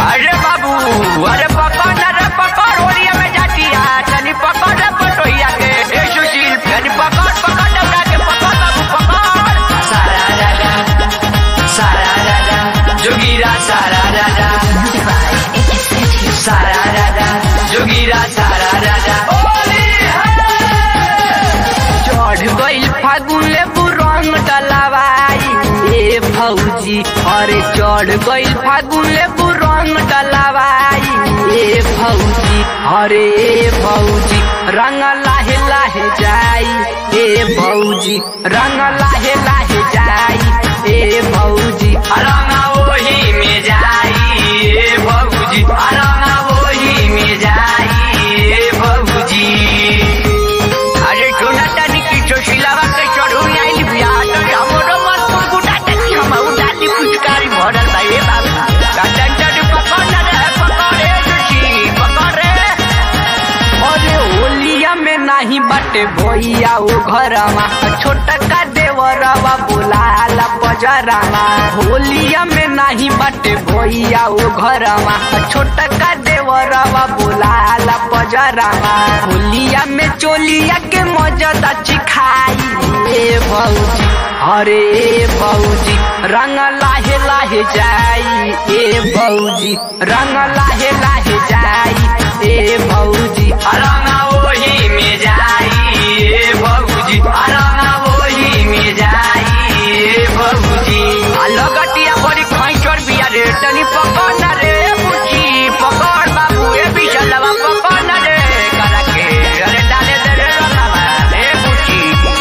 अरे बाबू अरे पकड़ अरे पकड़ होलिया में जाती है तनी पकड़ रे पटोहिया के ए सुशील तनी पकड़ पकड़ डबरा के पकड़ बाबू पकड़ सारा राजा सारा राजा जोगीरा सारा राजा सारा राजा जोगीरा सारा राजा चढ़ गइल फागुन लेबू रंग डलावाई ए भौजी अरे चढ़ गइल फागुन लेबू रंग डलावाई ए भौजी अरे ए भौजी रंग लाहे लाहे जाई ए भौजी रंग लाहे लाहे जाई ए भौजी रंग ओही में जाई ए भौजी रंग ओही में जाई ए भौजी अरे छोना तानी की चोशिलावा के चढ़ुई आइली बिया तो हमरो मन कुकुटा तनी हम उडाली पुचकारी भरल बा ए बाबा काटन चढ़ पकड़ रे पकड़ रे जोशी पकड़ रे अरे होलिया में नाही बाटे भैया ओ घरमा छोटा का देवरवा बोलाला बजरामा होलिया में नाही बाटे भैया ओ घरमा छोटा का देवरवा बोलाला बजरामा होलिया में चोलिया के मजदा चिखाई ए भौजी अरे ए भौजी रंग लाहे लाहे जाई ए भौजी रंग लाहे लाहे जाई ए भौजी रंग ओही में जाई ए भौजी रंग ओही में जाई ए भौजी लगटिया बड़ी खैचर बिया रे तनी पकड़ ना रे बुची पकड़ बाबू ए बिचलवा पकड़ ना रे करा के अरे डाले दे रे रंगवा रे बुची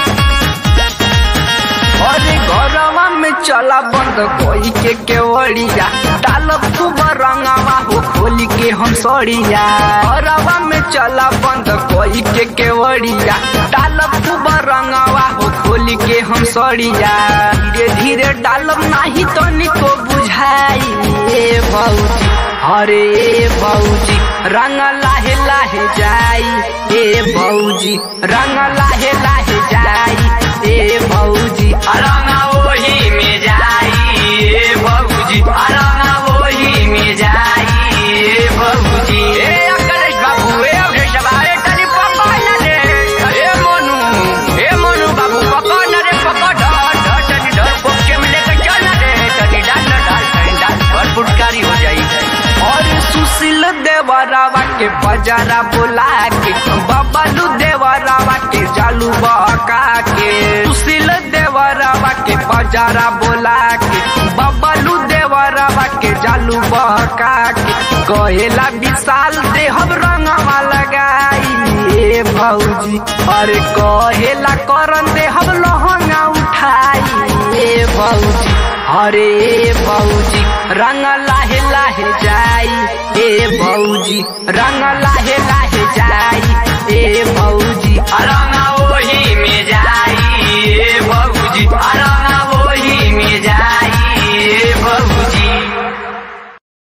अरे घरवा में चला बंद कोई के केवड़िया डालब खूब रंगवा हो खोली के हम सड़िया घरवा में चला बंद कोई के केवड़िया डालब खूब रंगवा हो खोली के हम सड़िया धीरे धीरे डालब नाही तो निको बुझाई ए भौजी अरे ए भौजी रंग लाहे लाहे जाई ए भौजी रंग लाहे लाहे जाई ए भौजी रंग ओही में जाई ए भौजी रंग ओही में जाई ए भौजी ए अकलेश बाबू ए अवधेश बाबू तनी पकड़ ना रे ए मोनू ए मोनू बाबू पकड़ ना रे पकड़ डर डर तनी डर पोके में लेकर चल ना रे तनी डाल ना डाल तनी डाल और फुटकारी हो जाई और सुशील देवरावा के बजारा बोला के बबलू देवरावा के जालू बका के सुशील देवरावा के बजारा बोला के बबलू देवरावा के जालू बका के कहेला विशाल दे हम रंगवा लगाई ए भौजी अरे कहेला करन दे हम लहंगा उठाई ए भौजी अरे ए भौजी रंग लाहे लाहे जाई ए भौजी रंग लाहे लाहे जाई